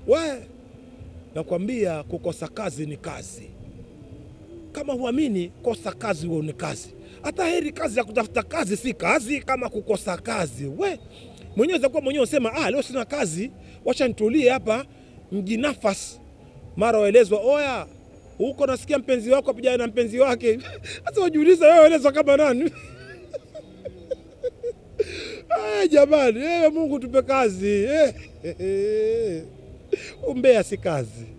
We, nakwambia kukosa kazi ni kazi. Kama huamini, kosa kazi uone kazi. Hata heri kazi ya kutafuta kazi si kazi kama kukosa kazi. We mwenyewe zakuwa mwenyewe usema ah, leo sina kazi, wacha nitulie hapa mjinafasi. Mara waelezwa oya, huko nasikia mpenzi wako apijana na mpenzi wake. Sasa wajiuliza wewe, waelezwa kama nani? Aya, jamani, eh, Mungu tupe kazi eh. Umbea si kazi.